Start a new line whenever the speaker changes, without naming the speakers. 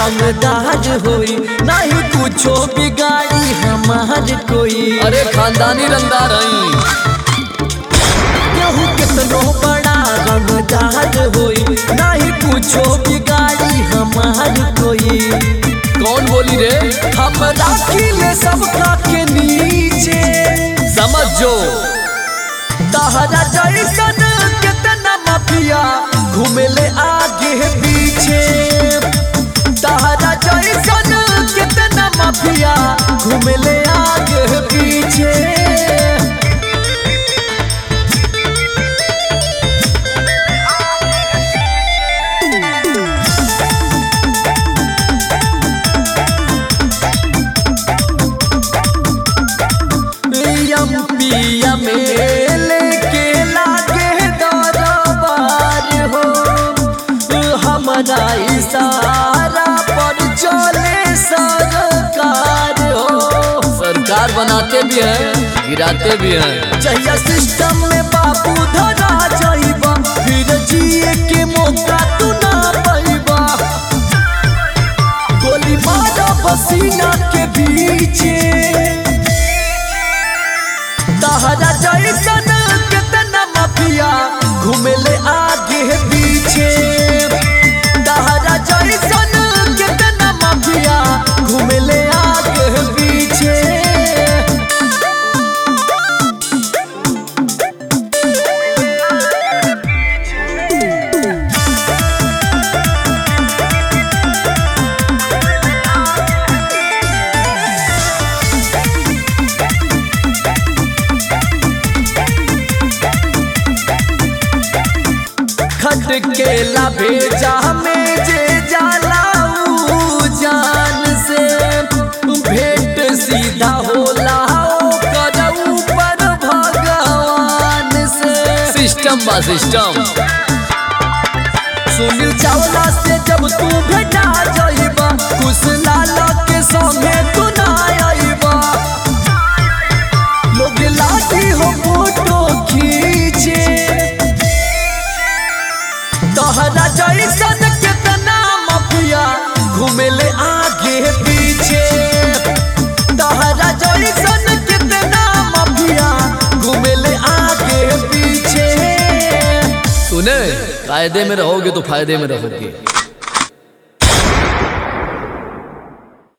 रंगदार होई नहीं कुछो बिगाड़ी हमार कोई
अरे खानदानी रंगदार हई
केहू कितनो बड़ा रंगदार होई नहीं कुछो बिगाड़ी हमार कोई
कौन बोली रे
हम राखिले सबका के नीचे
समझ जो
तहरा जैसन कितना माफिया घूमेले आगे पीछे तहरा जैसन कितना माफिया घूमेले आगे पीछे पिया में लेके लागे दरबार हो हमारा इशारा पर चले सरकार हो
सरकार बनाते भी हैं गिराते भी हैं
जहिया सिस्टम में बाबू धरा जाइबा फिर जिए के मौका तू ना पाइबा गोली मारा पसीना के बीचे तहरा जैसन कितना माफिया घूमेले आगे पीछे तहरा जैसन कितना माफिया घूमेले आगे पीछे खट के ला भेजा में जे जाला ऊ जान से भेंट सीधा होला ओकर ऊपर भगवान से
सिस्टम बा सिस्टम
सुनील चावला से जब तू भेटा जाइबा कुछ लाला के संगे तू ना आइबा लोग लाठी हो फोटो खींचे तोहरा जैसन कितना माफिया घूमेले आगे पीछे तोहरा जैसन कितना माफिया घूमेले आगे पीछे
सुने कायदे में रहोगे तो फायदे में रहोगे